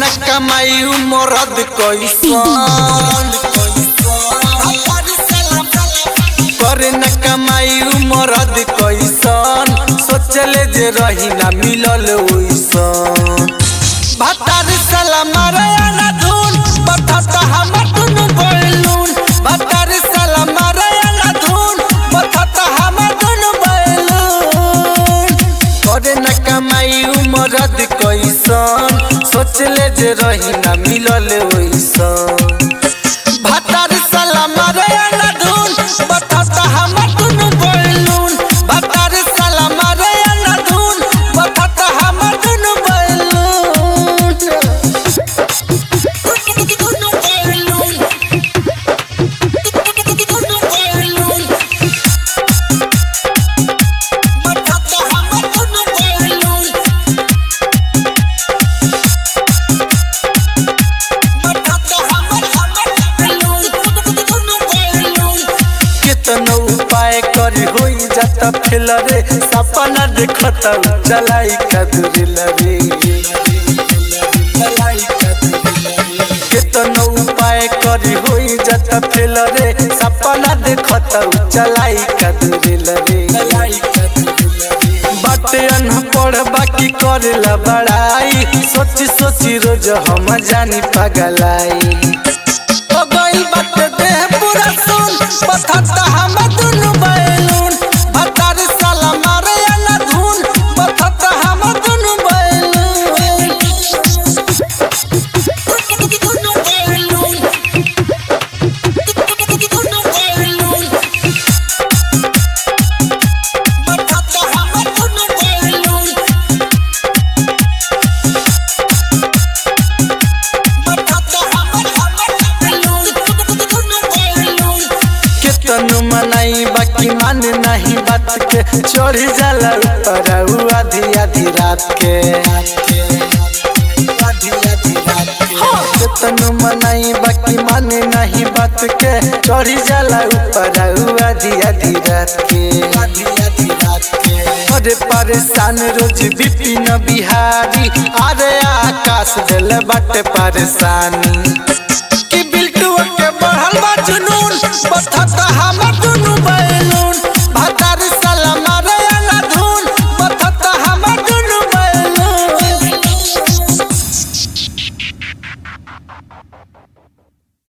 न कमाई मरद कैसन करे न कमाई मरद कैसन सोचले जे रही ना मिलल ओइसन भातार साला मारे ना धुन बथत हमर दुनु बैलून भातार साला मारे ना धुन बथत हमर दुनु बैलून करे न कमाई मरद कैसन सोचले जे रही ना मिलल ओइसन भातार साला मारे ना धुन बथत हमर दुनु बैलून भातार साला मारे ना धुन बथत हमर दुनु बैलून दुनु बैलून दुनु बैलून बथत हमर दुनु बैलून कितनो उपाय करी होई जाता फेल रे सपना देखत चलाई कदरिल रे कितनो उपाय करी होई जाता फेल रे सपना देखत चलाई कदरिल रे बाटे अनपढ़ बाकी करेला बड़ाई सोची सोची रोज हम जानी पगलाई ओ गइल बाटे देह पूरा सुन पथत हम दुनु बैलून भतार साला मारे ना धुन पथत हम दुनु बैलून दुनु बैलून दुनु बैलून पथत हम दुनु बैलून केतनु मनाई बाकी मान नहीं बात के चढ़ी जाला ऊपर आधी आधी रात के केतनु मनाई बाकी माने नहीं बात के चढ़ी जाला ऊपर आधी आधी रात के अरे परेशान रोज बिपिन बिहारी अरे आकाश दिल बाटे परेशानी कि बिल्टुआ के बढ़ल बा जुनून बथत हमर